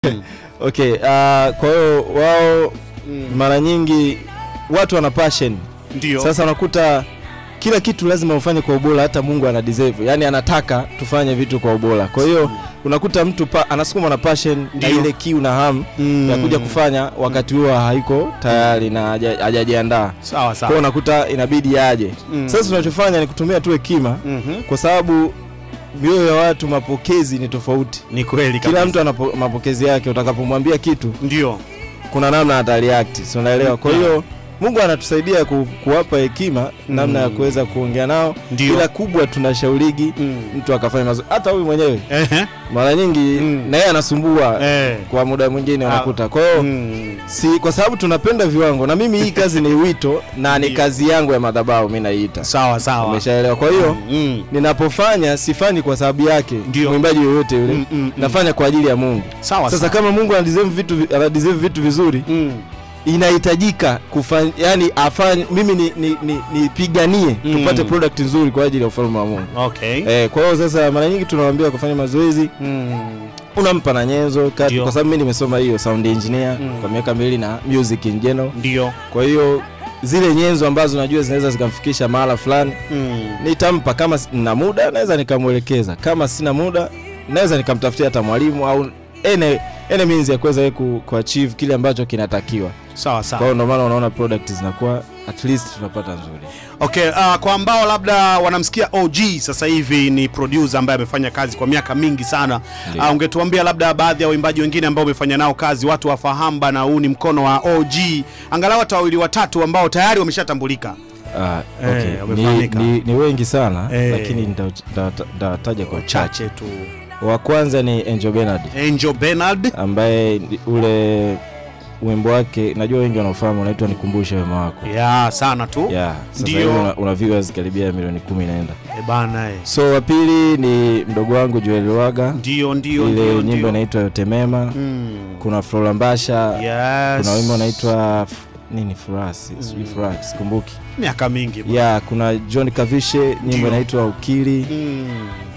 okay uh, kwa hiyo wao mara nyingi watu wana passion Ndio. sasa unakuta kila kitu lazima ufanye kwa ubora hata mungu ana deserve yani anataka tufanye vitu kwa ubora kwa hiyo unakuta mtu pa, anasukuma na passion na Ndio. ile kiu na hamu Mm. ya kuja kufanya wakati huo haiko tayari na haja- hajajiandaa sawa kwa hiyo sawa. unakuta inabidi aje Mm. sasa tunachofanya ni kutumia tu hekima Mhm. kwa sababu mioyo ya watu mapokezi ni tofauti Ni kweli kila kabisa. mtu ana po- mapokezi yake utakapomwambia kitu ndio. kuna namna ataliact si unaelewa kwa hiyo mungu anatusaidia ku, kuwapa hekima namna ya kuweza kuongea nao Ndio. ila kubwa tunashaurigi Mm. mtu akafanya mazoezi hata huyu mwenyewe Ehe. mara nyingi Mm. na yeye anasumbua Eh. kwa muda mwingine Ah. unakuta kwa hiyo Mm. si kwa sababu tunapenda viwango na mimi hii kazi ni wito na ni Ndio. kazi yangu ya madhabahu mi naiita Sawa sawa. umeshaelewa kwa hiyo Mm. ninapofanya sifanyi kwa sababu yake Ndio. mwimbaji yoyote yule Mm, mm, mm. nafanya kwa ajili ya mungu Sawa sasa sawa. kama mungu anadeserve vitu, vi- anadeserve vitu vizuri Mm. inahitajika kufanya yani afanye mimi ni, ni, ni, nipiganie Mm. tupate product nzuri kwa ajili ya ufalme wa mungu Okay. eh, kwa hiyo sasa mara nyingi tunawambia kufanya mazoezi Mm. unampa na nyenzo kati, Ndio. kwa sababu mi nimesoma hiyo sound engineer Mm. kwa miaka miwili na music in general Ndio. kwa hiyo zile nyenzo ambazo najua zinaweza zikamfikisha mahala fulani Mm. nitampa kama s- nina muda naweza nikamwelekeza kama sina muda naweza nikamtafutia hata mwalimu au ene ene means ya kuweza yeye ku, kuachieve kile ambacho kinatakiwa Sawa kwa sawa. hiyo ndio maana unaona product zinakuwa at least tunapata nzuri Okay, uh, kwa ambao labda wanamsikia OG sasa hivi ni producer ambaye amefanya kazi kwa miaka mingi sana. Ndio. Uh, ungetuambia labda baadhi ya waimbaji wengine ambao umefanya nao kazi watu wafahamu bana huu ni mkono wa OG. Angalau hata wawili watatu ambao tayari wameshatambulika. Ah, Eh, okay. ni, wamefahamika. ni, ni wengi sana Eh. lakini nita- nita- nitataja kwa uchache Chache tu. wa kwanza ni Angel Bernard Angel Bernard. ambaye ni- ule wimbo wake najua wengi wanaofahamu unaitwa nikumbushe wema wako Ya, sana tu. yeah, sasa Ndio. hivi una, una viewers karibia milioni kumi inaenda E bana eh. so wa pili ni mdogo wangu Joel Lwaga Ndio, ndio, ile ndio. nyimbo ndio. inaitwa yote mema Mm. kuna Flora Mbasha Yes. kuna wimbo unaitwa f- nini furasi sijui furasi sikumbuki miaka mingi. bwana. ya kuna John Kavishe nyimbo Ndio. inaitwa ukili Mm.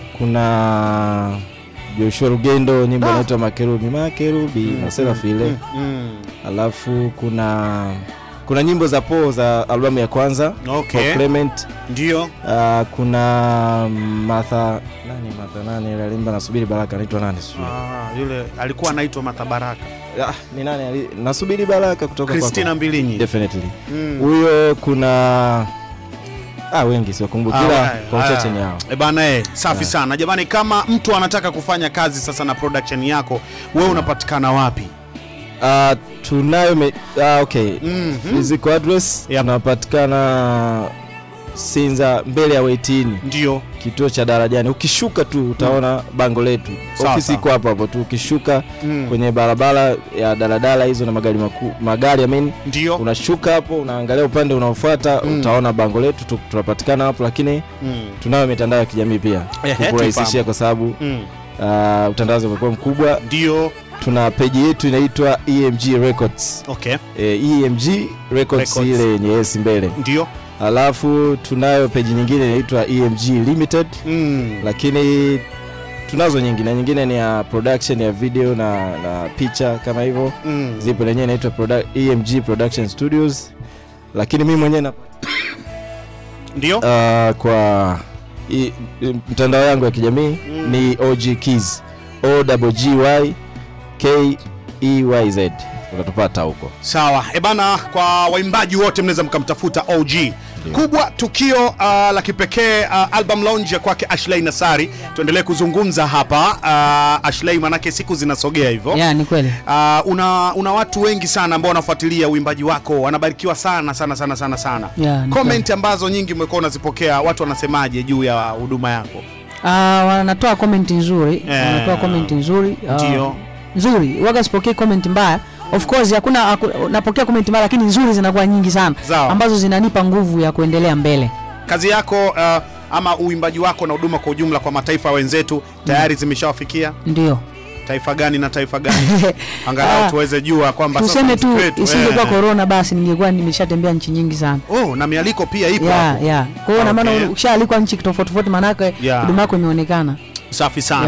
kuna Joshua Rugendo nyimbo Ah. inaitwa makerubi makerubi Mm, na Serafi ile Mm. Mm. alafu kuna kuna nyimbo za po za albamu ya kwanza Okay. For Clement Ndio. uh, kuna Martha nani Martha nani ile alimba nasubiri baraka anaitwa nani sijui Ah, yule alikuwa anaitwa Matabaraka. ah, ni nani ali- nasubiri baraka kutoka Christina kwako. Mbilinyi. definitely Mm. huyo kuna ah wengi siwakumbuki Ah, ila haya, kwa haya. uchache ni hao E bana eh, safi Yeah. sana jamani, kama mtu anataka kufanya kazi sasa na production yako, wewe unapatikana wapi? uh, tunayo me, ah, okay Mhm. physical address Yep. tunapatikana Sinza mbele ya Waitini Ndio. kituo cha darajani ukishuka tu utaona bango letu Sawa, ofisi sawa. iko hapo hapo tu ukishuka Mm. kwenye barabara ya daladala hizo na magari makuu magari I mean, Ndio. unashuka hapo unaangalia upande unaofuata Mm. utaona bango letu tu- tunapatikana hapo lakini Mm. tunayo mitandao ya kijamii pia Ehe, kukurahisishia tufahamu. kwa sababu Mm. uh, utandawazi umekuwa mkubwa Ndio. tuna peji yetu inaitwa emg records Okay. e, emg records, Records. ile yenye esi mbele Ndio. alafu tunayo peji nyingine inaitwa emg limited Mm. lakini tunazo nyingi na nyingine ni ya production ya video na, na picha kama hivyo Mm. zipo lenyewe inaitwa produ- emg production studios lakini mimi mwenyewe na Ndio. uh, kwa i, i, mtandao yangu ya kijamii Mm. ni og keys o g y k e y z utatupata huko Sawa. E bana, kwa waimbaji wote mnaweza mkamtafuta OG. Kubwa tukio uh, la kipekee uh, album launch ya kwake Ashley Nasari. Tuendelee kuzungumza hapa uh, Ashley, manake siku zinasogea hivyo. ya ni kweli Uh, una, una watu wengi sana ambao wanafuatilia uimbaji wako, wanabarikiwa sana sana sana sana sana. Ya, ni Comment ambazo nyingi umekuwa unazipokea, watu wanasemaje juu ya huduma yako? Ah, wanatoa comment nzuri Eh, wanatoa comment nzuri Ah, Ndio. nzuri waga sipokei comment mbaya of course hakuna haku- napokea comment mbaya lakini nzuri zinakuwa nyingi sana Sawa. ambazo zinanipa nguvu ya kuendelea mbele Kazi yako uh, ama uimbaji wako na huduma kwa ujumla kwa mataifa wenzetu tayari zimeshawafikia ndio taifa gani na taifa gani? Angalau Ah, tuweze jua kwamba sasa tuseme tu mziki wetu, isingekuwa eh. corona basi ningekuwa nimeshatembea nchi nyingi sana Oh, na mialiko pia ipo ya hapo. ya kwa hiyo na maana Okay. ukishaalikwa nchi tofauti tofauti maanake Yeah. huduma yako imeonekana Safi sana. Yeah.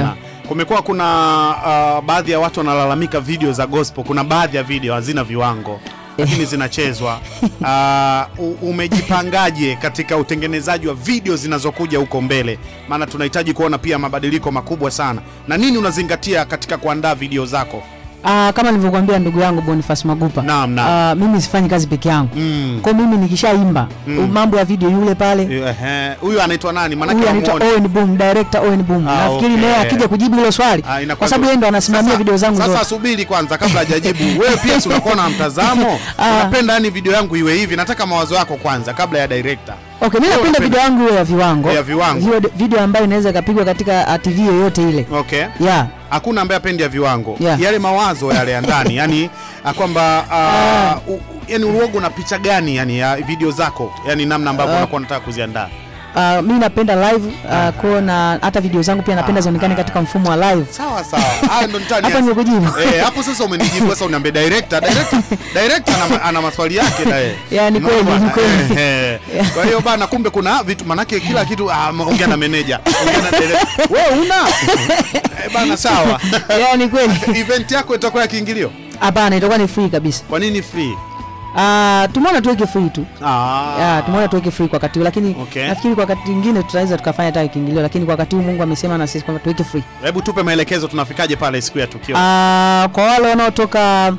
kumekuwa kuna uh, baadhi ya watu wanalalamika video za gospel kuna baadhi ya video hazina viwango lakini zinachezwa uh, u- umejipangaje katika utengenezaji wa video zinazokuja huko mbele maana tunahitaji kuona pia mabadiliko makubwa sana na nini unazingatia katika kuandaa video zako Ah, kama nilivyokuambia ndugu yangu Boniface Magupa. Naam, naam. Ah, mimi sifanyi kazi peke yangu. Mm. Kwa mimi nikishaimba Mm. mambo ya video yule pale Ehe, huyu anaitwa nani huyu maanake anaitwa wamuone. Owen Boom, director Owen Boom. Ah, Nafikiri okay. naye akija kujibu hilo swali Ah, inakuwa kwa sababu tu- yeye ndo anasimamia Sasa- video zangu Sasa zote. subiri kwanza kabla hajajibu. Wewe pia si unakuwa na mtazamo. Ah. Unapenda yani video yangu iwe hivi. Nataka mawazo yako kwanza kabla ya director. Okay, mimi Wewe napenda unapenda- video yangu iwe ya viwango. Ya viwango. Video, video ambayo inaweza ikapigwa katika ah, TV yoyote ile. Okay. Yeah. Hakuna ambaye apendi ya viwango. Yeah. Yale mawazo yale ya ndani, yani ah, kwamba uh, u- yani uogo na picha gani yani ya video zako? Yani namna ambavyo Ah. unakuwa unataka kuziandaa. Uh, mi napenda live uh, kwa na hata video zangu pia napenda Ah. zionekane katika mfumo wa live. Sawa sawa. Haya ndo nitani. Hapa nimekujibu. Eh, hapo sasa umenijibu sasa uniambie director. Director, director ana, ma- ana maswali yake na yeye. Ya, ni kweli, Unaona ni kweli. bana? Eh, eh. Kwa hiyo bana kumbe kuna vitu manake kila kitu ah, ongea na manager. Ongea na director. Wewe una? Eh, bana sawa. Yeah, ni kweli. Event yako itakuwa ya kiingilio? Hapana, itakuwa ni free kabisa. Kwa nini free? Uh, tumeona tuweke free tu. Ah. Yeah, tumeona tuweke free kwa wakati huu lakini Okay. nafikiri kwa wakati mwingine tutaweza tukafanya hata kiingilio lakini kwa wakati huu Mungu amesema na sisi kwamba tuweke free. Hebu tupe maelekezo tunafikaje pale siku ya tukio. Ah, kwa wale wanaotoka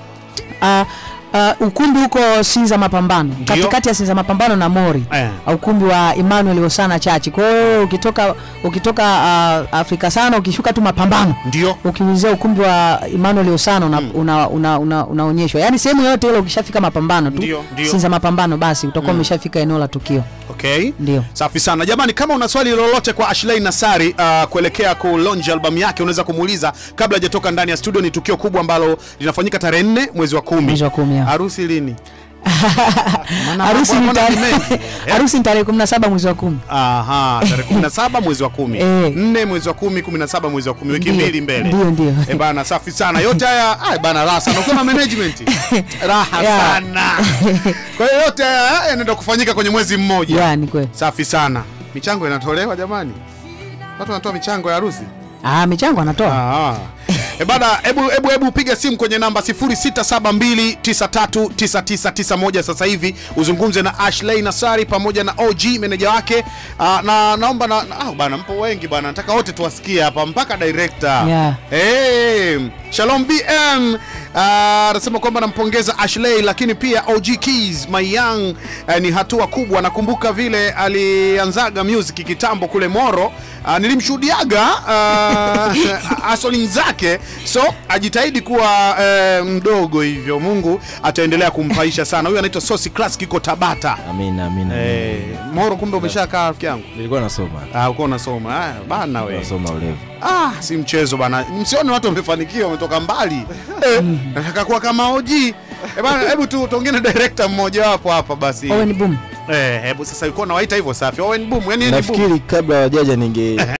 ah, ah, ukumbi huko Sinza Mapambano, Ndio. katikati ya Sinza Mapambano na Mori Eh. Ah, ukumbi wa Emmanuel Osana Church. Kwa hiyo ukitoka ukitoka ah, Afrika sana ukishuka tu Mapambano Ndio. ukiulizia ukumbi wa Emmanuel Osana una, una, una, una, unaonyeshwa yaani sehemu yoyote ile ukishafika Mapambano tu Ndio, ndio. Sinza Mapambano basi utakuwa umeshafika eneo la tukio. Okay. Ndio. Safi sana jamani, kama una swali lolote kwa Ashley Nasari uh, kuelekea ku launch album yake unaweza kumuuliza kabla hajatoka ndani ya studio. Ni tukio kubwa ambalo linafanyika tarehe nne mwezi wa kumi. Mwezi wa kumi, ya. Harusi lini? Maana Harusi mambo ni mbona tarehe ni mengi? Eh? harusi ni tarehe 17 mwezi wa 10. Aha, tarehe 17 mwezi wa kumi. Eh. 4 mwezi wa kumi, 17 mwezi wa kumi, wiki Ndio, mbili mbele. ndio, ndio. Eh bana, safi sana. Yote haya, ay bana raha sana. Ukiwa na management. Raha Yeah. sana. Kwa hiyo yote haya yanaenda kufanyika kwenye mwezi mmoja. Ya, ni kweli. Safi sana. Michango inatolewa jamani, watu wanatoa michango ya harusi. Ah, michango anatoa. Ah. E bana, hebu hebu hebu piga simu kwenye namba 0672939991 sasa hivi uzungumze na Ashley Nasari pamoja na OG meneja wake. Ah, na naomba na, na ah, bana mpo wengi bana, nataka wote tuwasikie hapa mpaka director. Yeah. Hey, Shalom BM ah, anasema kwamba nampongeza Ashley, lakini pia OG Keys my young eh, ni hatua kubwa. Nakumbuka vile alianzaga music kitambo kule Moro. Uh, nilimshuhudiaga uh, asoling zake, so ajitahidi kuwa eh, mdogo hivyo. Mungu ataendelea kumpaisha sana. Huyu anaitwa Sosi Class kiko Tabata. Amina, amina. Eh, Moro, kumbe umeshakaa rafiki yangu. Nilikuwa nasoma. Ah, uko unasoma. Ah, bana we. Nasoma ulevu. Ah, si mchezo bana. Msione watu wamefanikiwa wametoka mbali. Eh, nataka kuwa kama OG. Eh bana, hebu tu tuongee na director mmoja wapo hapa basi. Owen Boom. Eh, hebu sasa yuko nawaita hivyo safi. Owen Boom, yani ni boom. Nafikiri kabla wajaja ninge